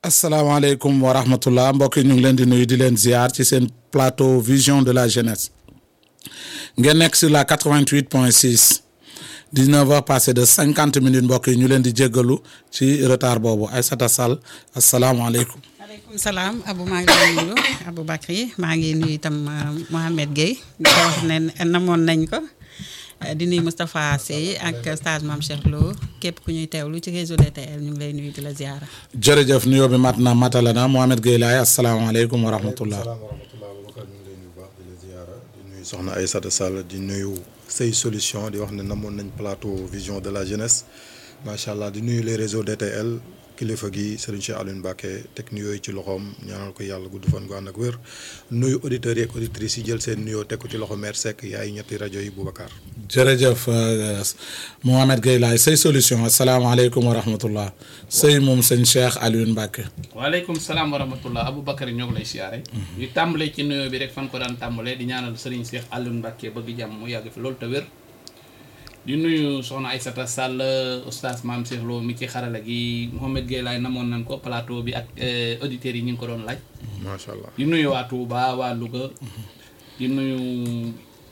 asalaamaaleykum wa rahmatullah mbokk yi ñu ngi leen di nuyu di leen ziar ci seen plateau vision de la jeunesse ngeen nekk sur la 88 point 6 19 heures passé de 50 minutes mbokk yi ñu leen di jéggalu ci retard boobu Aïssata Sall asalaamaaleykum. maaleykum salaam Abou maa ngi lay nuyu Aboubacry maa ngi nuyu itam Mohamed Gueye di ko wax ne namoon nañ ko di nuyu Moustapha Sey ak stage Mame Cheikh Lo képp ku ñuy teewlu ci réseau DTL ñu ngi lay nuyu di la ziara. jërëjëf nuyoo bi mat na matala na Mohamed Gueye laay asalaamaaleykum wa rahmatullah. salaam wa rahmatullah Aboubacar ñu ngi lay nuyu baax di la ziara di nuyu soxna Aïssata Sall di nuyu say solution di wax ne namoon nañ plateau vision de la jeunesse macha allah di nuyu les réseaux DTL kilifa gi Serigne Cheikh Alioune Mbacké teg nuyoo yi ci loxoom ñaanal ko yàlla gudd fan gu ànd ak wér nuyu auditeurs yi ak auditrices yi jël seen nuyoo teg ko ci loxo maire Seck yaay ñetti rajo yi Boubacar. jërëjëf Mohamed Gueye laay say solution asalaamaaleykum wa rahmatullah sëy moom sëñ Cheikh Alioune Mbacké. waaleykum salaam wa rahmatullah Aboubacry ñoo ngi lay siyaare. ñu tàmbalee ci nuyoo bi rek fan ko daan tàmbalee di ñaanal Serigne Cheikh Alioune Mbacké bëgg jàmm mu yàgg fi loolu te wér. di nuyu soxna Aïssata Sall oustaz Mame Cheikh Lo mi ci xarala gi Mohamed Gueye laay namoon nañ ko plateau bi ak auditeurs yi ñu ngi ko doon laaj. macha allah di nuyu waa Touba waa Louga. di nuyu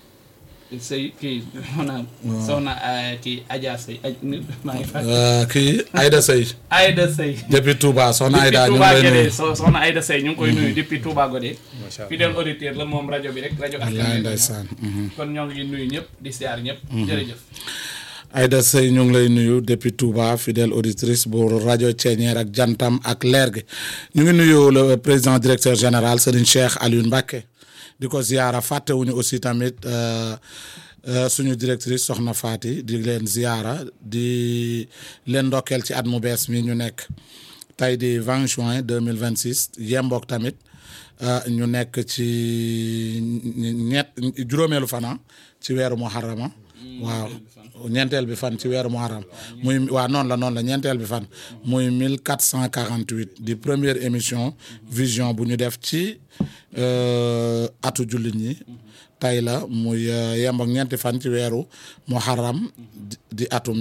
sëy kii soxna. soxna kii Adja Sey aj maa ngi fàttali. kii Aïda Sey. Aïda Sey. depuis Touba soxna Aïda ñu depuis ngi lay Touba nuyu. Guédé so- soxna Aïda Sey ñu ngi koy nuyu depuis Touba Godé. macha allah fidèle auditeur la moom rajo bi rek rajo wallaay askan wi ndeysaan. mhm. kon ñoo ngi nuyu ñëpp di siyaar ñëpp. jërëjëf. Aïda Sey ñu ngi lay nuyu depuis Touba fidèle auditrice bu rajo Thiéniere ak Jantam ak leer gi ñu ngi nuyu le président directeur général Serigne Cheikh Alioune Mbacké di ko ziyaara fàttewuñu aussi tamit euh, euh, suñu directrice Soxna Fati di leen ziyaara di leen ndokkeel ci at mu bees mi ñu nekk tey di 20 juin 2026 yembook tamit euh, ñu nekk ci ñett juróomeelu fana ci weeru muharrama waaw ñeenteel bi fan ci weeru muharram muy waaw noonu la noonu la ñeenteel bi fan muy 1448 di première émission vision bu ñu def ci euh, atu jullit ñi tey la muy euh, yemb ak ñeenti fan ci weeru muharram di- di atum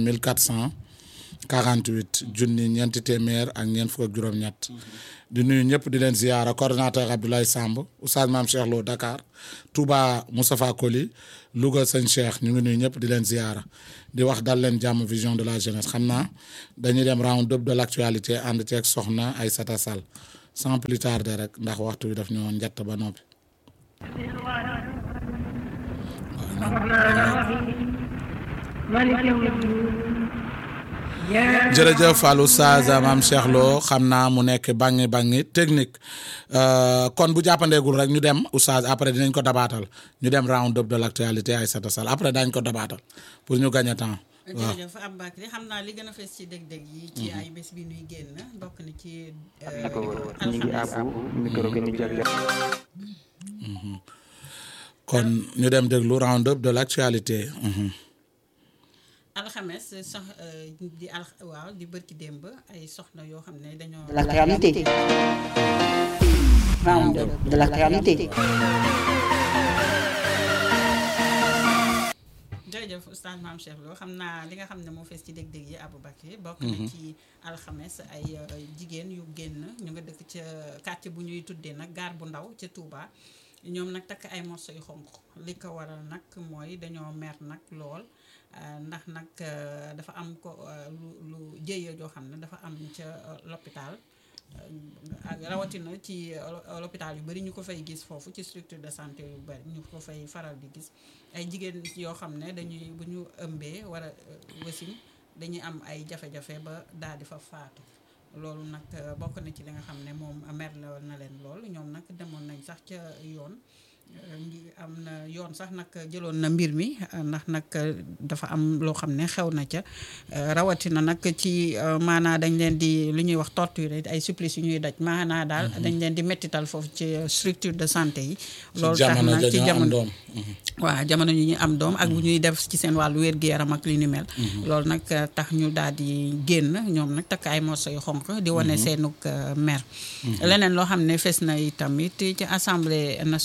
1448 junni ñeenti téeméer ak ñeent fukk ak juróom-ñett di nuyu ñëpp di leen ziyaara coordonnateur Abdoulaye Samb Oustaz Mame Cheikh Lo Dakar Touba Moustapha Koli Louga sëñ Cheikh ñu ngi nuyu ñëpp di leen ziyaara di wax dal leen jàmm vision de la jeunesse xam naa dañuy dem round up de l' actualité ànd ceeg soxna Aïssata Sall sans plus tarder rek ndax waxtu bi daf ñoo njatt ba noppi. مالك يوم الدين يا jërëjëf Fallou Oustaz Mame Cheikh Lo xam naa mu nekk bangi bangi technique Euh, kon bu jàppandeegul rek ñu dem Oustaz après dinañ ko dabaatal ñu dem round up de l' actualité Aïssata Sall après daañ ko dabaatal pour ñu gagner temps waaw jërëjëf Aboubacry xam naa li gën a fees ci dég-dég yi ci ay bés bi nuy génn bokk na ci ñu ngi àbbu micro bi ñu jagleel kon ñu dem déglu round up de l' actualité. Mhm. alxames sox di al waaw di bërki démb ay soxna yoo xam ne dañoo de l'actualité. Round up de l'actualité. jërëjëf oustaz Mame Cheikh Lo xam naa li nga xam ne moo fees ci dég-dég yi Aboubacry bokk na ci alxames ay euh, jigéen yu génn ñu nga dëkk ca quartier bu ñuy tuddee nag gaar bu ndaw ca Touba ñoom nag takk ay morceau yu xonq li ko waral nag mooy dañoo mer nag lool euh, ndax nag euh, dafa am ko euh, lu lu jëye joo xam ne dafa am ca euh, l'hôpital ak rawatina ci euh, l'hôpital yu bari ñu ko fay gis foofu ci structure de santé yu bari ñu ko fay faral di gis ay jigéen yoo xam ne dañuy bu ñu ëmbee war a euh, wasin dañuy am ay jafe-jafe ba daal di fa faatu loolu nag euh, bokk na ci li nga xam ne moom merle na leen lool ñoom nag demoon nañ sax ca yoon euh, ngi am na yoon sax nag jëloon na mbir mi euh, ndax nag euh, dafa am loo xam ne xew na ca euh, rawatina nag ci euh, maanaa dañ leen di lu ñuy wax torture ay supplice yu ñuy daj maanaa daal dañ leen di mettital foofu ci euh, structure de santé yi loolu tax jamono na ci dañoo am jamono doom. waaw jamono ñu ñu am doom ak bu ñuy def ci seen wàllu wér-gu-yaram ak li ni mel loolu nag eh, tax ñu daal di génn ñoom nag takk ay morso yu xonq di wane seenug eh, mer leneen loo xam ne fes na tamit ci assemblée nationale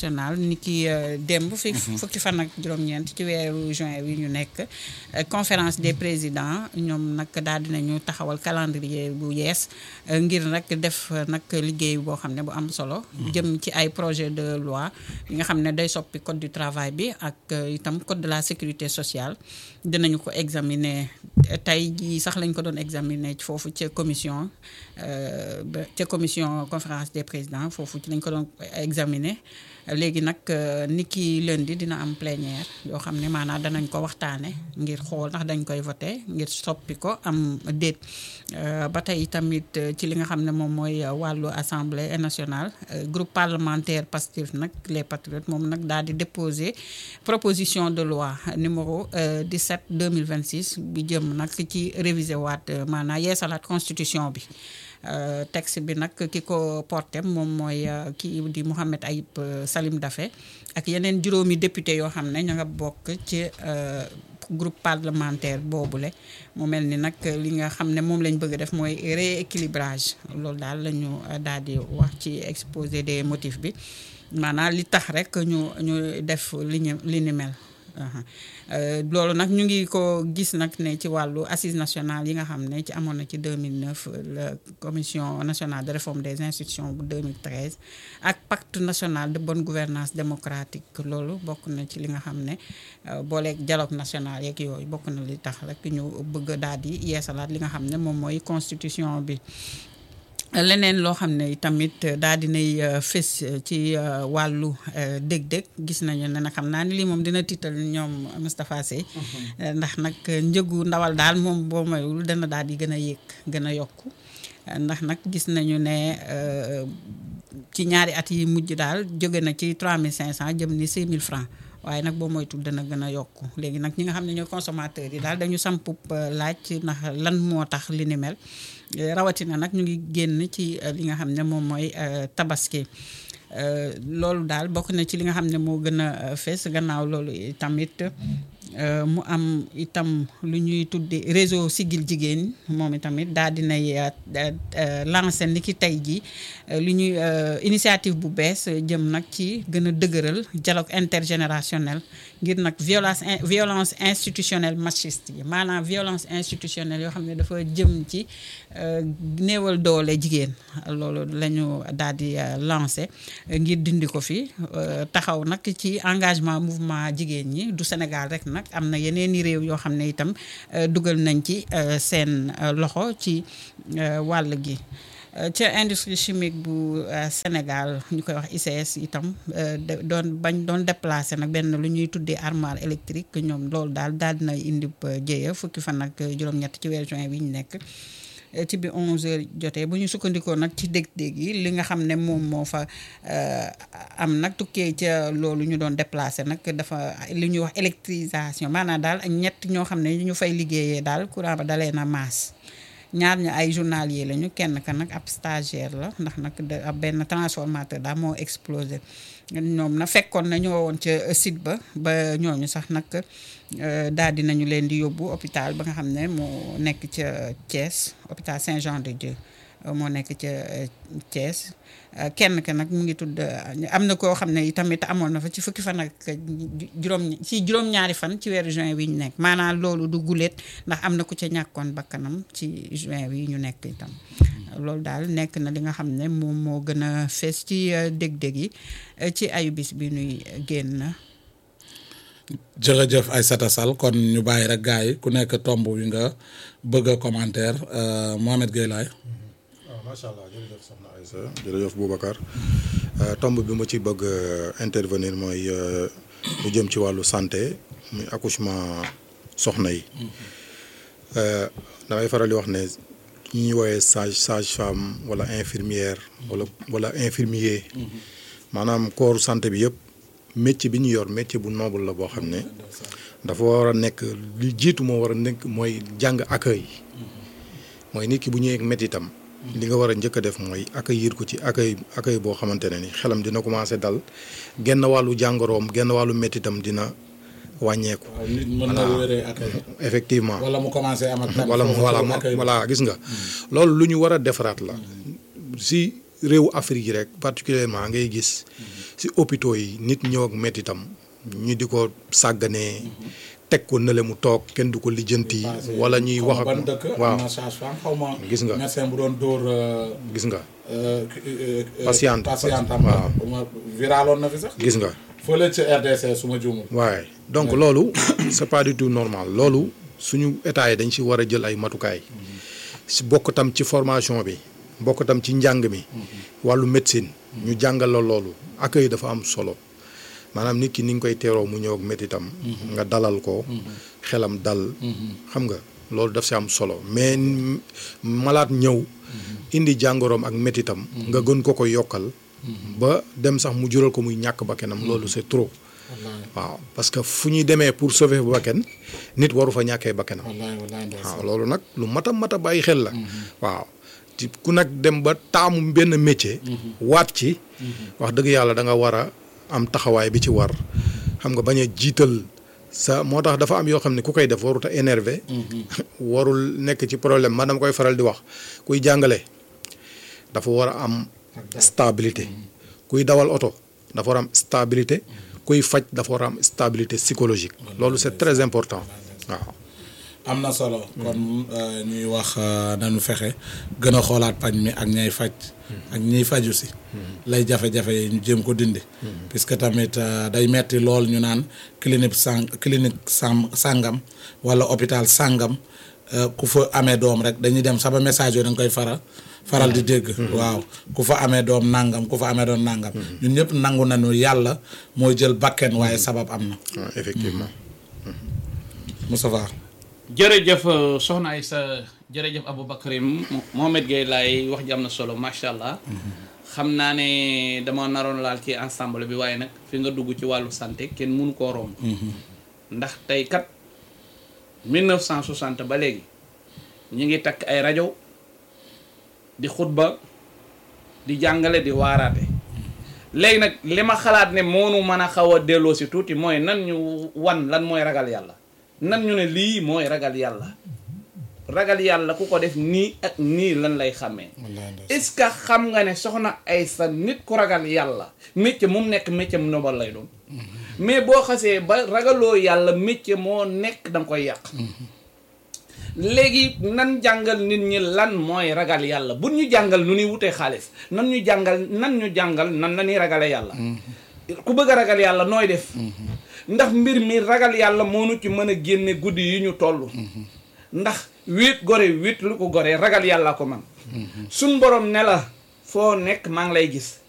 ni ki démb fi fukki fan ak juróom-ñeent ci weeru juin wi ñu nekk euh, conférence des présidents ñoom nag daal dinañu taxawal calendrier bu yees euh, ngir nag def euh, nag liggéey boo xam ne bu am solo jëm ci ay projet de loi yi nga xam ne day soppi code du travail bi ak euh, itam code de la sécurité sociale dinañu ko examiner tey jii sax lañ ko doon examiner ci foofu ca commission euh, ba ca commission conférence des présidents foofu ci lañ ko doon examiner léegi nag euh, ni ki lundi dina am plénière yoo xam ne maanaam danañ ko waxtaane ngir xool ndax dañ koy voté ngir soppi ko am déet Euh, ba tey tamit euh, ci li nga xam ne moom mooy euh, wàllu assemblée nationale euh, groupe parlementaire Pastef nag les patriotes moom nag daal di déposer proposition de loi numéro euh, 17 2026 bi jëm nag ci réviser waat euh, maanaam yeesalaat constitution bi Euh, texte bi nag ki ko porté moom mooy euh, kii di Mouhamed Ayib euh, Salim Daffé ak yeneen juróomi député yoo xam ne ña nga bokk ci euh, groupe parlementaire boobule mu mel ni nag li nga xam ne moom lañ bëgg a def mooy rééquilibrage loolu daal la ñu daal di wax ci exposé des motifs bi maanaam li tax rek ñu ñu def li ñu li ni mel. aha Euh, loolu nag ñu ngi ko gis nag ne ci wàllu assise nationale yi nga xam ne ci amoon na ci 2009 la commission nationale de réforme des institutions bu 2013 ak pacte national de bonne gouvernance démocratique loolu bokk na ci li nga xam ne euh, booleeg dialogue national yeeg yooyu bokk na li tax rek ñu bëgg daal di yeesalaat li nga xam ne moom mooy constitution bi leneen loo xam ne tamit daal dinay euh, fës euh, ci euh, wàllu euh, dég-dég gis nañu ne nag xam naa ni lii moom dina tiital ñoom Moustapha Sey Euh, ndax nag njëgu ndawal daal moom boo mayul dana daal di gën a yéeg gën a yokku Euh, ndax nag gis nañu ne euh, ci ñaari at yi mujj daal jóge na ci 3500 jëm ni 6000 francs waaye nag boo moytul dana gën a yokku léegi nag ñi nga xam ne ñooy consommateurs yi daal dañu sampub euh, laaj ndax lan moo tax li ni mel Euh, rawatina nag ñu ngi génn ci euh, li nga xam ne moom mooy euh, tabaski Euh, loolu daal bokk na ci li nga xam ne moo gën a euh, fees gannaaw loolu tamit euh, mu am itam lu ñuy tudde réseau Siggil Jigéen moom itamit daal dinay euh, euh, lancé ni ki tey jii euh, lu ñuy euh, initiative bu bees euh, jëm nag ci gën a dëgëral dialogue intergénérationnel ngir nag violence in- violence institutionnelle machiste yi maanaam violence institutionnelle yoo xam ne dafa jëm ci euh, néewal doole jigéen loolu la ñu daal di euh, lancé euh, ngir dindi ko fi euh, taxaw nag ci engagement mouvement jigéen ñi du Sénégal rek nag am na yeneen i réew yoo xam ne itam euh, dugal nañ ci euh, seen euh, loxo ci euh, wàll gi Euh, ca industrie chimique bu euh, Sénégal ñu koy wax ICS itam euh, de- doon bañ doon déplacé nag benn lu ñuy tuddee armoire électrique ñoom loolu daal daal dina indi jéeya fukki fan ak juróom-ñett ci weeru juin bi ñu nekk Euh, ci bi 11h jotee bu ñu sukkandikoo nag ci dég-dég yi li nga xam ne moom moo fa euh, am nag tukkee ca loolu ñu doon déplacé nag dafa li ñuy wax électrisation maanaam daal ak ñett ñoo xam ne ñu fay liggéeyee daal courant ba dalee na maas ñaar ña ay journalier lañu kenn ka nag ab stagiaire la ndax nag da- ab benn transformateur daal moo explosé ñoom na fekkoon na ñoo woon ca site ba ba ñooñu sax nag euh, daal di nañu leen di yóbbu hôpital ba nga xam ne moo nekk ca Thiès hôpital Saint-Jean-de-Dieu euh, moo nekk ca euh, Thiès Euh, kenn ka nag mu ngi tudd euh, am na koo xam ne tamit amoon na fa ci fukki fan ak ju- juróom ci juróom-ñaari fan ci weeru juin wi ñu nekk maanaam loolu du guléet ndax am na ku ca ñàkkoon bakkanam ci juin wi ñu nekk itam loolu daal nekk na li nga xam ne moom moo gën a fees ci euh, dég-dég yi euh, ci ayu bis bi nuy génn jërëjëf Aïssata Sall kon ñu bàyyi rek gars yi ku nekk tomb wi nga bëgg a commentaire euh, Mohamed Gueye Laye waaw macha allah jërëjëf soxna Aïssa jërëjëf Boubacar Euh, tomb bi ma ci bëgg euh, intervenir mooy euh, lu jëm ci wàllu santé muy accouchement soxna yi Euh, damay faral di wax ne ñi ñuy woowee sage sage femme wala infirmière wala wala infirmier maanaam corps santé bi yëpp métier bi ñu yor métier bu noble la boo xam ne dafa war a nekk li jiitu moo war a nekk mooy jàng accueil mooy nit ki bu ñëwee ak métitam li nga war a njëkk a def mooy accueillir ko ci accueil accueil boo xamante ne ni xelam dina commencé dal genn wàllu jàngoroom genn wàllu métitam dina wàññeeku. nit mën na wéree accueil effectivement wala mu commencé am ak tan wala foofu voilà pour accueil voilà gis nga loolu lu ñu war a defaraat la si réewu Afrique yi rek particulièrement ngay gis si hôpitaux yi nit ñëw ak métitam ñu di ko sàgganee teg ko nële mu toog kenn du ko lijjanti wala ñuy wax ban ak dëkk waaw am na sage-femme xaw ma Gis nga. médecin bu doon dóor euh, gis nga euh, euh, euh, Patiente. patiente am Waaw. ma viraloon na fi sax gis nga fële ci RDC su ma juumul waaye donc loolu c'est pas du tout normal loolu suñu état yi dañ ci war a jël ay matukaay si bokk tam ci formation bi bokk tam ci njàng mi wàllu médecine ñu jàngal la loolu accueil dafa am solo maanaam nit ki ni nga koy teeroo mu ñëw ak métitam nga dalal ko xelam dal xam nga loolu daf si am solo mais n- malaat ñëw indi jàngoroom ak métitam nga gën ko ko yokkal ba dem sax mu jural ko muy ñàkk bakkanam loolu c'est trop waaw parce que fu ñuy demee pour sauver bakkan nit waru fa ñàkkee bakkanam wallaay wallaay ndeysaan. waaw loolu nag lu mat a mat a bàyyi xel la waaw ci ku nag dem ba taamu benn métier waat ci wax dëgg yàlla da nga war a am taxawaay bi ci war xam nga bañ a jiital sa moo tax dafa am yoo xam ne ku koy def warut a énervé warul nekk ci problème man dama koy faral di wax kuy jàngale dafa war a am stabilité kuy dawal oto dafa war a am stabilité kuy faj dafa war a am stabilité psychologique loolu c'est très important waaw am na solo kon euh, ñuy wax euh, nañu fexe gën a xoolaat paj mi ak ñay faj ak ñiy faju si lay jafe-jafe yi ñu jéem ko dindi puisque tamit euh, day metti lool ñu naan clinique sang clinique sam sàngam wala hôpital sàngam euh, ku fa amee doom rek dañuy dem sama message yooyu da nga koy faral faral di dégg waaw ku fa amee doom nangam ku fa amee doom nangam ñun ñëpp nangu nañu yàlla mooy jël bakken waaye sabab am na waaw effectivement Moustapha jërëjëf euh, soxna Aïssa jërëjëf Aboubacarim Mohamed Gueye laay wax ji am na solo macha allah xam naa ne dama naroon laal ci ensemble bi waaye nag fi nga dugg ci wàllu santé kenn mënu koo romb ndax tey kat 1960 ba léegi ñi ngi takk ay rajo di xutba di jàngale di waaraate léegi nag li ma xalaat ne moonu mën a xaw a delloo si tuuti mooy nan ñu wan lan mooy ragal yàlla nan ñu ne lii mooy ragal yàlla ragal yàlla ku ko def nii ak nii lan lay xàmmee wallaay ndeysaan. est-ce que xam nga ne soxna ay sa nit ku ragal yàlla métier mu nekk métier mu nobal lay doon mais boo xasee ba ragaloo yàlla métier moo nekk da nga koy yàq léegi nan jàngal nit ñi lan mooy ragal yàlla bu ñu jàngal nu ñuy wutee xaalis nan ñu jàngal nan ñu jàngal nan la ñuy ragale yàlla ku bëgg a ragal yàlla nooy def ndax mbir mi ragal yàlla moo nu ci mën a génne guddi yi ñu toll ndax wéet gore wéet lu ko gore ragal yàlla ko man suñ borom ne la foo nekk maa ngi lay gis